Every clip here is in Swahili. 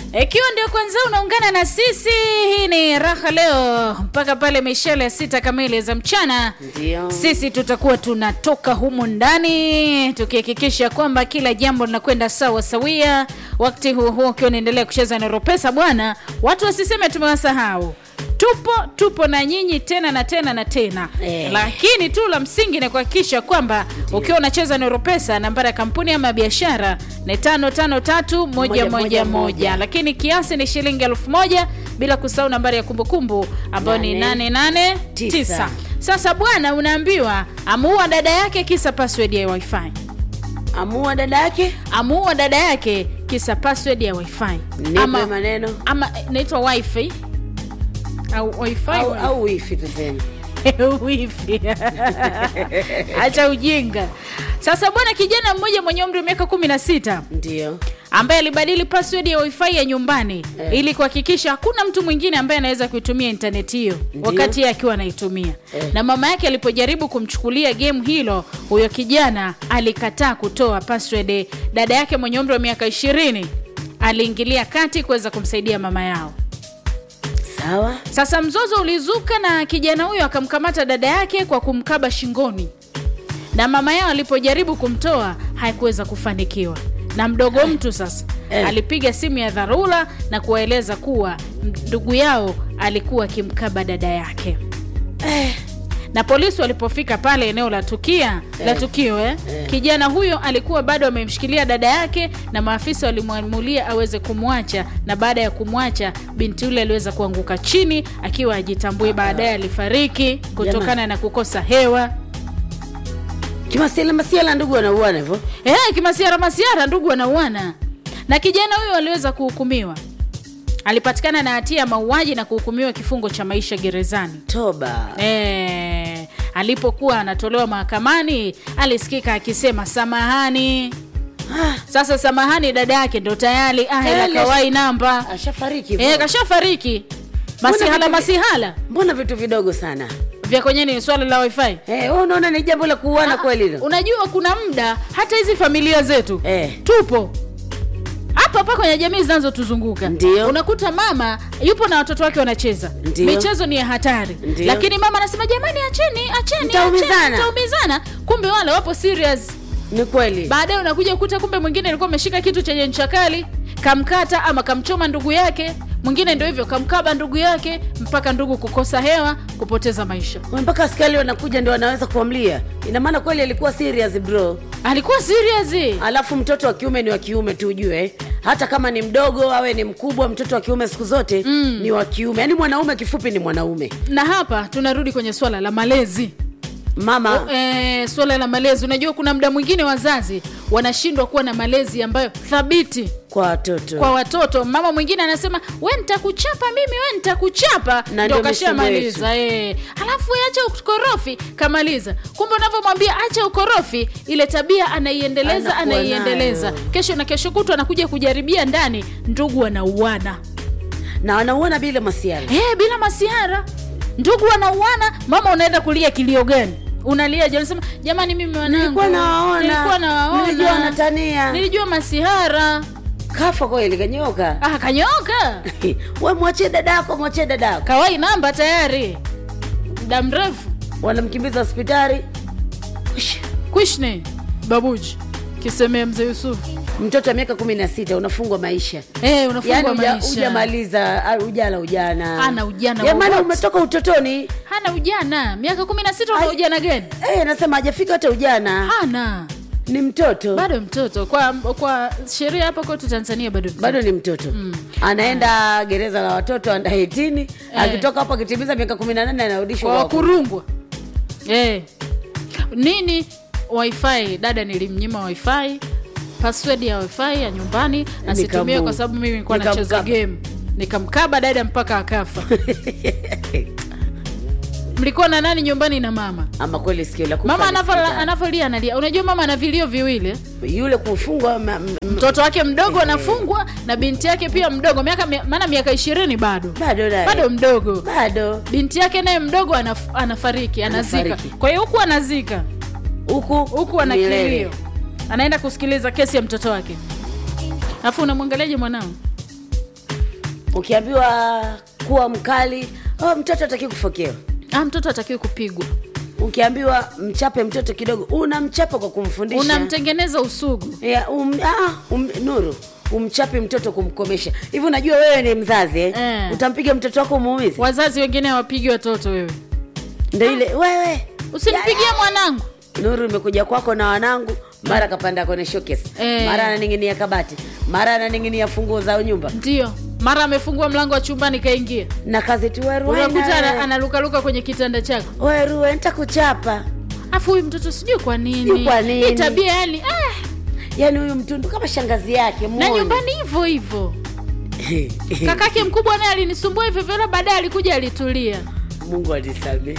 Ikiwa ndio kwanza unaungana na sisi, hii ni raha leo mpaka pale mishale ya sita kamili za mchana. Ndio. Sisi tutakuwa tunatoka humu ndani tukihakikisha kwamba kila jambo linakwenda sawa sawia. Wakati huo huo ukiwa unaendelea kucheza na Ropesa bwana, watu wasiseme tumewasahau. Tupo tupo na nyinyi tena na tena na tena Eh. lakini tu la msingi ni kuhakikisha kwamba ukiwa unacheza na Ropesa, nambari ya kampuni ama biashara ni tano tano tatu moja Moja, moja moja, moja, moja. lakini kiasi ni shilingi elfu moja bila kusahau nambari ya kumbukumbu ambayo ni Nane, 889. tisa. Sasa bwana, unaambiwa amuua dada yake kisa password ya wifi, Amua dada yake amuua dada yake kisa password ya wifi nipe ama, maneno ama inaitwa wifi au wifi au, au wifi tuseme. wifi acha ujinga sasa bwana kijana mmoja mwenye umri wa miaka kumi na sita Ndio. ambaye alibadili password ya wifi ya nyumbani Eh. ili kuhakikisha hakuna mtu mwingine ambaye anaweza kuitumia intaneti hiyo Ndio. wakati yeye akiwa anaitumia Eh. na mama yake alipojaribu kumchukulia game hilo huyo kijana alikataa kutoa password dada yake mwenye umri wa miaka ishirini aliingilia kati kuweza kumsaidia mama yao Sawa. sasa mzozo ulizuka na kijana huyo akamkamata dada yake kwa kumkaba shingoni, na mama yao alipojaribu kumtoa haikuweza kufanikiwa. Na mdogo mtu sasa Eh. alipiga simu ya dharura na kuwaeleza kuwa ndugu yao alikuwa akimkaba dada yake. Na polisi walipofika pale eneo la tukia la tukio eh, kijana huyo alikuwa bado amemshikilia dada yake, na maafisa walimwamulia aweze kumwacha, na baada ya kumwacha binti yule aliweza kuanguka chini akiwa ajitambui. Baadaye alifariki kutokana na kukosa hewa. Kimasiala masiala ndugu wanauana hivyo. Eh, kimasiara masiara, ndugu wanauana. Na kijana huyo aliweza kuhukumiwa, alipatikana na hatia ya mauaji na kuhukumiwa kifungo cha maisha gerezani. Toba. Eh, alipokuwa anatolewa mahakamani alisikika akisema samahani. Sasa samahani, dada yake ndo tayari ah, ila Ele- kawai namba Ashafariki. eh, hivyo. kashafariki. Masihala vitu vi- masihala Mbona vitu vidogo sana? vya kwenye ni swala la wifi. Eh, wewe unaona ni jambo la kuuana kweli hilo? Unajua kuna muda hata hizi familia zetu Eh. tupo hapa hapa kwenye jamii zinazotuzunguka Ndio. unakuta mama yupo na watoto wake wanacheza Ndio. michezo ni ya hatari Ndio. lakini mama anasema jamani acheni acheni Mtaumizana. acheni, mtaumizana kumbe wale wapo serious Ni kweli. baadaye unakuja kukuta kumbe mwingine alikuwa ameshika kitu chenye ncha kali kamkata ama kamchoma ndugu yake mwingine ndio hivyo kamkaba ndugu yake mpaka ndugu kukosa hewa kupoteza maisha Wewe mpaka askari wanakuja ndio wanaweza kuamlia. Ina maana kweli alikuwa serious bro. alikuwa serious Alafu mtoto wa kiume ni wa kiume tu ujue, hata kama ni mdogo awe ni mkubwa, mtoto wa kiume siku zote mm. ni wa kiume. Yaani mwanaume kifupi ni mwanaume. na hapa tunarudi kwenye swala la malezi Mama e, swala la malezi unajua kuna muda mwingine wazazi wanashindwa kuwa na malezi ambayo thabiti kwa watoto kwa watoto mama mwingine anasema we nitakuchapa mimi we nitakuchapa Na ndio ndio kashamaliza e. alafu we acha ukorofi kamaliza kumbe unavyomwambia acha ukorofi ile tabia anaiendeleza Anakuwa anaiendeleza nayo. kesho na kesho kutwa anakuja kujaribia ndani ndugu wanauana na wanauona bila masiara. Eh, bila masiara ndugu wanauana mama unaenda kulia kilio gani unalia je unasema jamani mimi wanangu Nilikuwa nawaona. nilikuwa nawaona Nilijua wanatania. nilijua masihara Kafa kweli kanyoka. ah kanyoka we mwachie dadako, mwachie dadako. kawai namba tayari muda mrefu Wanamkimbiza hospitali. Ush, kwishne babuji kisemea mzee yusufu Mtoto wa miaka kumi na sita unafungwa maisha Eh, unafungwa yaani uja- maisha hujamaliza ah, ujala ujana Hana ujana Ya maana wowote. umetoka utotoni hana ujana miaka kumi na sita una Ai. ujana gani eh, nasema hajafika hata ujana hana ni mtoto bado mtoto kwa kwa sheria hapa kwetu tanzania bado mtoto. bado ni mtoto anaenda gereza la watoto anda 18 akitoka hapo akitimiza miaka kumi na nane anarudishwa kwa kwako. wakurungwa eh. nini wifi dada nilimnyima wifi password ya wifi ya nyumbani asitumie Nikamu- kwa sababu mimi nilikuwa nacheza nikamkaba. game nikamkaba dada mpaka akafa mlikuwa na nani nyumbani na mama ama kweli sikio la kufa mama ni anavo- hospitali. anavolia analia unajua mama ana vilio viwili yule kufungwa ma- m- m- mtoto wake mdogo anafungwa na binti yake pia mdogo miaka maana miaka ishirini bado bado naye. bado mdogo bado binti yake naye mdogo anaf, anafariki anazika Anafariki. kwa hiyo huku anazika huku huku ana milele. kilio anaenda kusikiliza kesi ya mtoto wake alafu unamwangaliaje mwanao ukiambiwa kuwa mkali oh, mtoto ataki kufokewa ah, mtoto atakiwi kupigwa ukiambiwa mchape mtoto kidogo unamchapa kwa kumfundisha unamtengeneza usugu ya, um, ah, um, nuru umchape mtoto kumkomesha hivi unajua wewe ni mzazi eh? Eh. utampiga mtoto wako umuumizi wazazi wengine hawapigi watoto wewe ndo ile wewe usimpigie mwanangu nuru imekuja kwako na wanangu mara kapanda kwenye showcase Eh. mara ananing'inia kabati mara ananing'inia funguo za nyumba ndio mara amefungua mlango wa chumbani kaingia na kazi tu wewe unakuta ana- Ruwaina, analukaluka kwenye kitanda chako wewe Ruwe, nitakuchapa afu huyu mtoto sijui kwa nini Sijui kwa nini. Hii tabia yani ah, yaani huyu mtundu kama shangazi yake na muone. nyumbani hivyo hivyo kakake mkubwa naye alinisumbua hivyo hivyo baadaye alikuja alitulia mungu alisamehe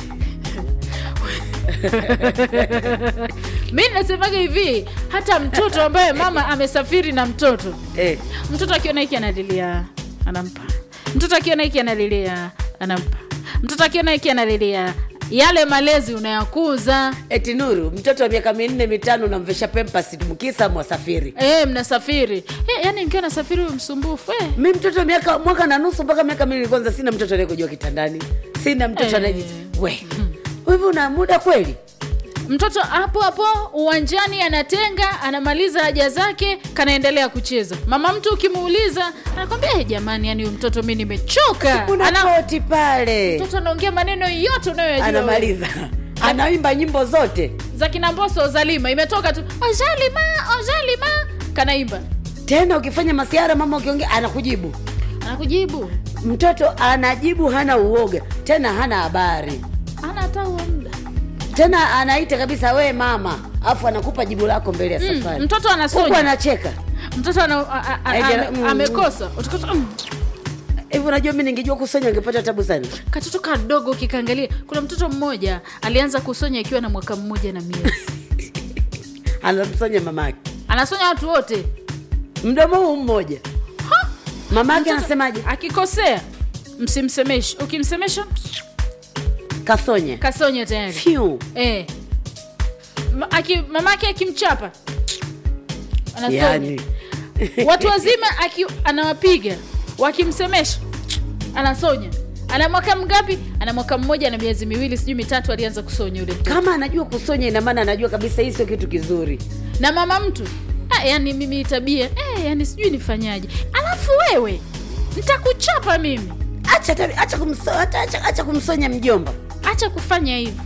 mi nasemaga hivi hata mtoto ambaye mama amesafiri na mtoto eh. mtoto akiona hiki analilia anampa mtoto akiona hiki analilia anampa mtoto akiona hiki analilia yale malezi unayakuza eti nuru mtoto wa miaka minne mitano unamvesha pempas mkisa mwasafiri e, mnasafiri e, yani nikiwa nasafiri huyu msumbufu e. mi mtoto miaka mwaka na nusu mpaka miaka miwili kwanza sina mtoto anayekujua kitandani sina mtoto Eh. anayeji we hivi una muda kweli mtoto hapo hapo uwanjani anatenga anamaliza haja zake kanaendelea kucheza mama mtu ukimuuliza anakwambia hey, jamani yani huyu mtoto mi nimechoka kuna Ana- koti pale mtoto anaongea maneno yote unayoyajua wewe. anamaliza anaimba nyimbo zote za kina mboso ozalima imetoka tu ozalima ozalima kanaimba tena ukifanya masiara mama ukiongea anakujibu anakujibu mtoto anajibu hana uoga tena hana habari ana hata huo muda tena anaita kabisa we mama afu anakupa jibu lako mbele ya Mm, safari mtoto huku anasonya anacheka mtoto ana, a, a, a, Ejera- ame- mm, amekosa Utakosa, mm. hivi unajua mi ningejua kusonya angepata tabu sana katoto kadogo kikaangalia kuna mtoto mmoja alianza kusonya akiwa na mwaka mmoja na miezi anamsonya mamake anasonya watu wote mdomo huu mmoja mamake Mtoto anasemaje akikosea msimsemeshe ukimsemesha kasonya kasonya tayari Phew. eh. Ma, aki, mamake akimchapa anasonya yani watu wazima aki, anawapiga wakimsemesha anasonya ana mwaka mgapi ana mwaka mmoja na miezi miwili sijui mitatu alianza kusonya yule mtoto kama anajua kusonya ina maana anajua kabisa hii sio kitu kizuri na mama mtu ah, yani mimi hii tabia eh, yani sijui nifanyaje alafu wewe nitakuchapa mimi acha tabi- acha, kumso, acha, acha, acha kumsonya mjomba acha kufanya hivyo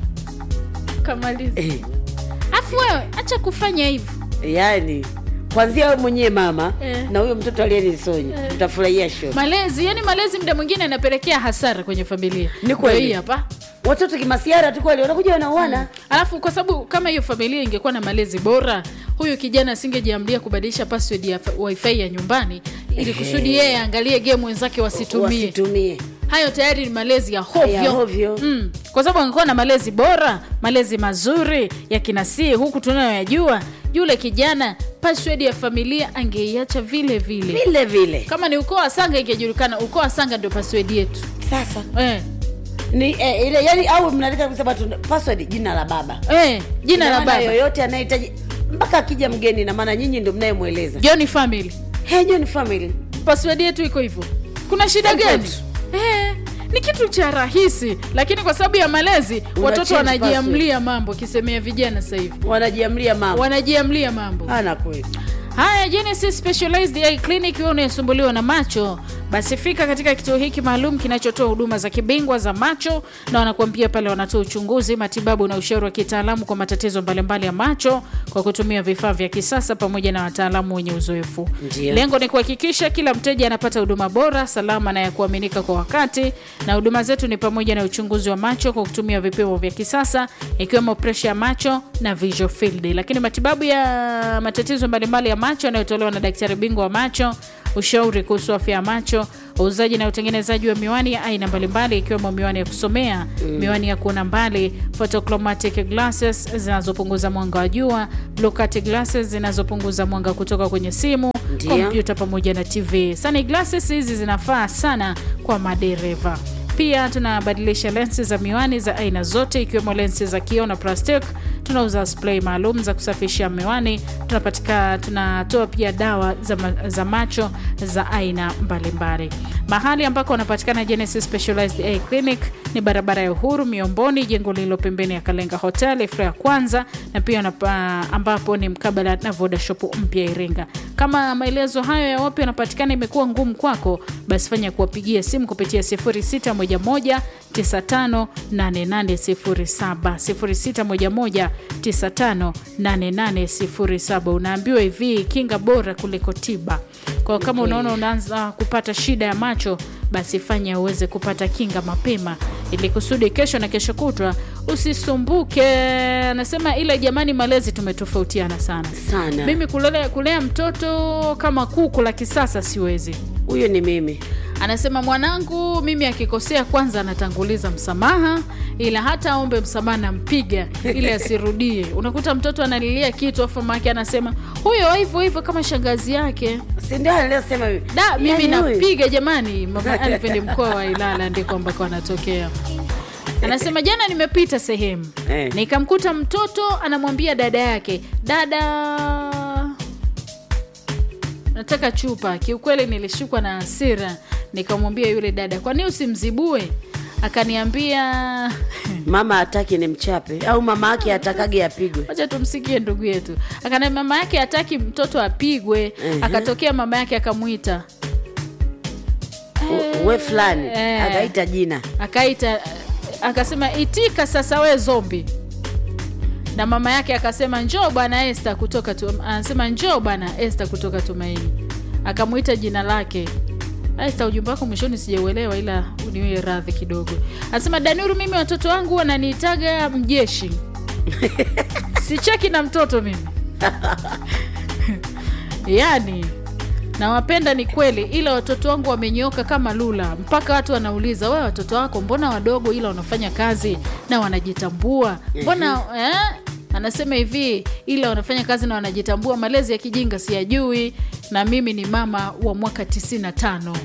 kamaliza eh, alafu wewe acha kufanya hivyo yani kwanzia we mwenyewe mama Eh. na huyo mtoto aliyenisonya Eh. utafurahia show malezi yani malezi mda mwingine yanapelekea hasara kwenye familia Ni kweli. Ndio hii hapa watoto kimasiara tu kweli wanakuja wanauana alafu kwa sababu kama hiyo familia ingekuwa na malezi bora huyu kijana asingejiamlia kubadilisha password ya wifi ya nyumbani ili kusudi yeye aangalie game wenzake wasitumie wasitumie hayo tayari ni malezi ya hovyo, Ya hovyo. Mm. kwa sababu angekuwa na malezi bora malezi mazuri ya kinasii huku tunayoyajua yule kijana password ya familia angeiacha vile vile vile vile kama ni ukoo wa sanga ingejulikana ukoo wa sanga ndio password yetu sasa eh. ni eh, ile yani au mnaandika kusema tu password jina la baba Eh. jina Ina la maana baba yoyote anayehitaji mpaka akija mgeni na maana nyinyi ndio mnayemweleza John family hey, John family password yetu iko hivyo kuna shida Same gani kwetu. eh, ni kitu cha rahisi lakini kwa sababu ya malezi Una watoto change wanajiamlia mambo kisemea vijana sasa hivi wanajiamlia mama wanajiamlia mambo ana kweli haya genesis specialized eye clinic wewe unayesumbuliwa na macho basi fika katika kituo hiki maalum kinachotoa huduma za kibingwa za macho na wanakuambia pale wanatoa uchunguzi matibabu na ushauri wa kitaalamu kwa matatizo mbalimbali ya macho kwa kutumia vifaa vya kisasa pamoja na wataalamu wenye uzoefu Ndiyo. lengo ni kuhakikisha kila mteja anapata huduma bora salama na ya kuaminika kwa wakati na huduma zetu ni pamoja na uchunguzi wa macho kwa kutumia vipimo vya kisasa ikiwemo presha ya macho na visual field lakini matibabu ya matatizo mbalimbali ya macho yanayotolewa na daktari bingwa wa macho ushauri kuhusu afya ya macho uuzaji na utengenezaji wa miwani ya aina mbalimbali ikiwemo miwani ya kusomea mm. miwani ya kuona mbali photochromatic glasses zinazopunguza mwanga wa jua blue cut glasses zinazopunguza mwanga kutoka kwenye simu Ndio. kompyuta pamoja na tv sani glasses hizi zinafaa sana kwa madereva pia tunabadilisha lensi za miwani za aina zote ikiwemo lensi za kio na plastic tunauza spray maalum za kusafisha miwani tunapatika tunatoa pia dawa za, ma, za macho za aina mbalimbali mahali ambako wanapatikana Genesis Specialized Eye Clinic ni barabara ya Uhuru Miomboni, jengo lililo pembeni ya Kalenga Hotel floor ya kwanza, na pia wanapa, ambapo ni mkabala na Voda Shop mpya Iringa. Kama maelezo hayo ya wapi wanapatikana imekuwa ngumu kwako, basi fanya kuwapigia simu kupitia 0611 958807 0611958807. Unaambiwa hivi, kinga bora kuliko tiba. Kwa kama unaona unaanza kupata shida ya macho, basi fanya uweze kupata kinga mapema, ili kusudi kesho na kesho kutwa usisumbuke. Anasema ile jamani, malezi tumetofautiana sana sana mimi kulea, kulea mtoto kama kuku la kisasa siwezi. huyo ni mimi Anasema mwanangu mimi akikosea kwanza anatanguliza msamaha, ila hata aombe msamaha nampiga ili asirudie. Unakuta mtoto analilia kitu afu mama yake anasema huyo hivyo hivyo kama shangazi yake. si ndio aliyosema hivi Da, mimi Yaani huyu- napiga jamani. Mama Alvin ni mkoa wa Ilala ndiko ambako anatokea. Anasema jana nimepita sehemu Eh. nikamkuta mtoto anamwambia dada yake, dada nataka chupa. Kiukweli nilishukwa na hasira, nikamwambia yule dada, kwa nini usimzibue? Akaniambia mama hataki ni mchape au mama yake atakage apigwe wacha tumsikie ndugu yetu. Akana mama yake hataki mtoto apigwe. Akatokea mama yake akamwita U- we fulani Eh. akaita jina akaita akasema itika sasa we zombi na mama yake akasema njoo bwana Esther kutoka tu, anasema njoo bwana Esther kutoka Tumaini akamwita jina lake Esther ujumbe wako mwishoni sijauelewa ila uniwe radhi kidogo anasema Danuru mimi watoto wangu wananiitaga mjeshi sicheki na mtoto mimi yani nawapenda ni kweli ila watoto wangu wamenyoka kama lula mpaka watu wanauliza we watoto wako mbona wadogo ila wanafanya kazi na wanajitambua mbona eh? anasema hivi ila wanafanya kazi na wanajitambua malezi ya kijinga siyajui na mimi ni mama wa mwaka 95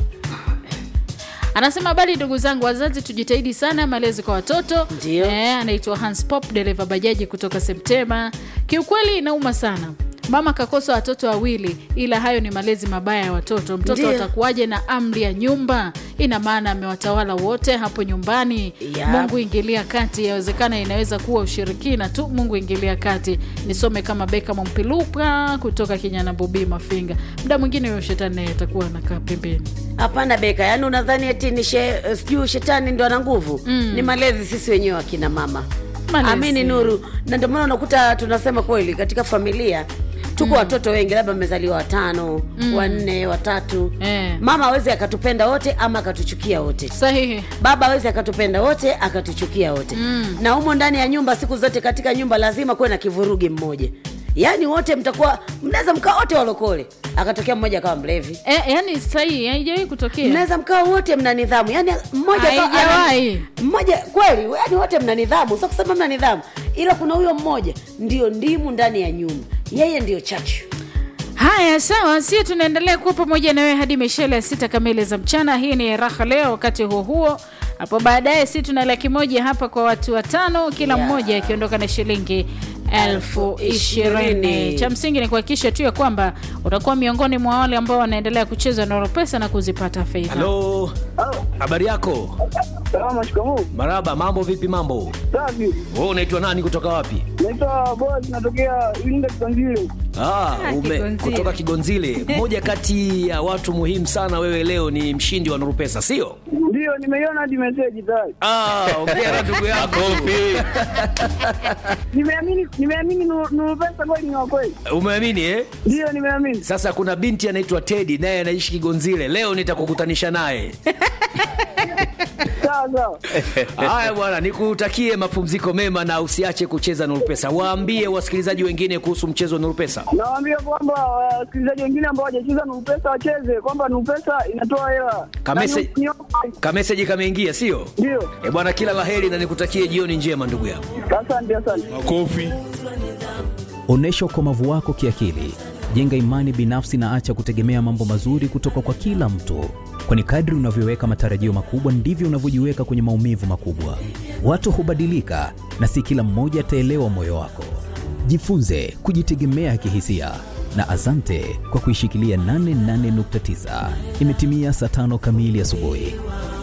anasema habari ndugu zangu wazazi tujitahidi sana malezi kwa watoto Ndio. eh, anaitwa hans pop dereva bajaji kutoka septema kiukweli inauma sana mama kakosa watoto wawili ila hayo ni malezi mabaya ya watoto mtoto Ndio. atakuwaje na amri ya nyumba ina maana amewatawala wote hapo nyumbani Yap. mungu ingilia kati yawezekana inaweza kuwa ushirikina tu mungu ingilia kati nisome kama beka mampiluka kutoka kinyana bobi mafinga muda mwingine huyo shetani naye atakuwa anakaa pembeni hapana beka yaani unadhani eti ni she, sijui shetani ndo ana nguvu mm. ni malezi sisi wenyewe akina mama Malezi. amini nuru na ndio maana unakuta tunasema kweli katika familia tuko watoto wengi labda mmezaliwa watano wanne watatu Eh. mama awezi akatupenda wote ama akatuchukia wote sahihi baba awezi akatupenda wote akatuchukia wote mm. na humo ndani ya nyumba siku zote katika nyumba lazima kuwe na kivurugi mmoja yaani wote mtakuwa mnaweza mkaa wote walokole akatokea mmoja akawa mlevi e, yani sahihi haijawahi kutokea mnaweza mkaa wote mna nidhamu yani mmoja akawa ana- Haijawahi. mmoja kweli yani wote mna nidhamu sio kusema mna nidhamu ila kuna huyo mmoja ndio ndimu ndani ya nyumba yeye ndio chachu haya sawa si tunaendelea kuwa pamoja na wewe hadi mishele ya sita kamili za mchana hii ni raha leo wakati huo huo hapo baadaye si tuna laki moja hapa kwa watu watano kila Yeah. mmoja akiondoka na shilingi elfu ishirini ishirini. cha msingi ni kuhakikisha tu ya kwamba utakuwa miongoni mwa wale ambao wanaendelea kucheza noro pesa na kuzipata fedha halo habari yako Salama, shikamoo. maraba mambo vipi mambo Safi. wewe unaitwa nani kutoka wapi Naitwa Boaz, natokea Iringa Kitanzile. ah, ume, Kigonzile. kutoka kigonzile mmoja kati ya watu muhimu sana wewe leo ni mshindi wa nurupesa sio Ndio, nimeiona hadi meseji tayari. ah, ongea na ndugu yako Nimeamini, nimeamini Nuru Nuru pesa kweli ni wa kweli. umeamini eh? Ndio, nimeamini. sasa kuna binti anaitwa tedi naye anaishi kigonzile leo nitakukutanisha naye Sawa sawa. haya bwana nikutakie mapumziko mema na usiache kucheza nurupesa waambie wasikilizaji wengine kuhusu mchezo wa nurupesa Nawaambia kwamba wasikilizaji wengine ambao hawajacheza Nuru pesa wacheze, kwamba Nuru pesa inatoa hela. Kamese- Na ni- ni- kameseji kameingia sio Ndio. e bwana kila laheri na nikutakie jioni njema ndugu yangu Asante, asante. Onyesha ukomavu wako kiakili, jenga imani binafsi na acha kutegemea mambo mazuri kutoka kwa kila mtu, kwani kadri unavyoweka matarajio makubwa ndivyo unavyojiweka kwenye maumivu makubwa. Watu hubadilika na si kila mmoja ataelewa moyo wako. Jifunze kujitegemea kihisia na asante kwa kuishikilia 88.9. Imetimia saa tano kamili asubuhi.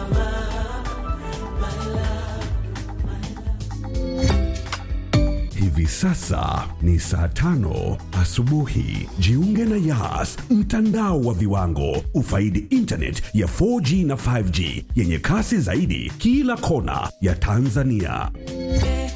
Hivi sasa ni saa tano asubuhi. Jiunge na Yas, mtandao wa viwango. Ufaidi internet ya 4G na 5G yenye kasi zaidi kila kona ya Tanzania.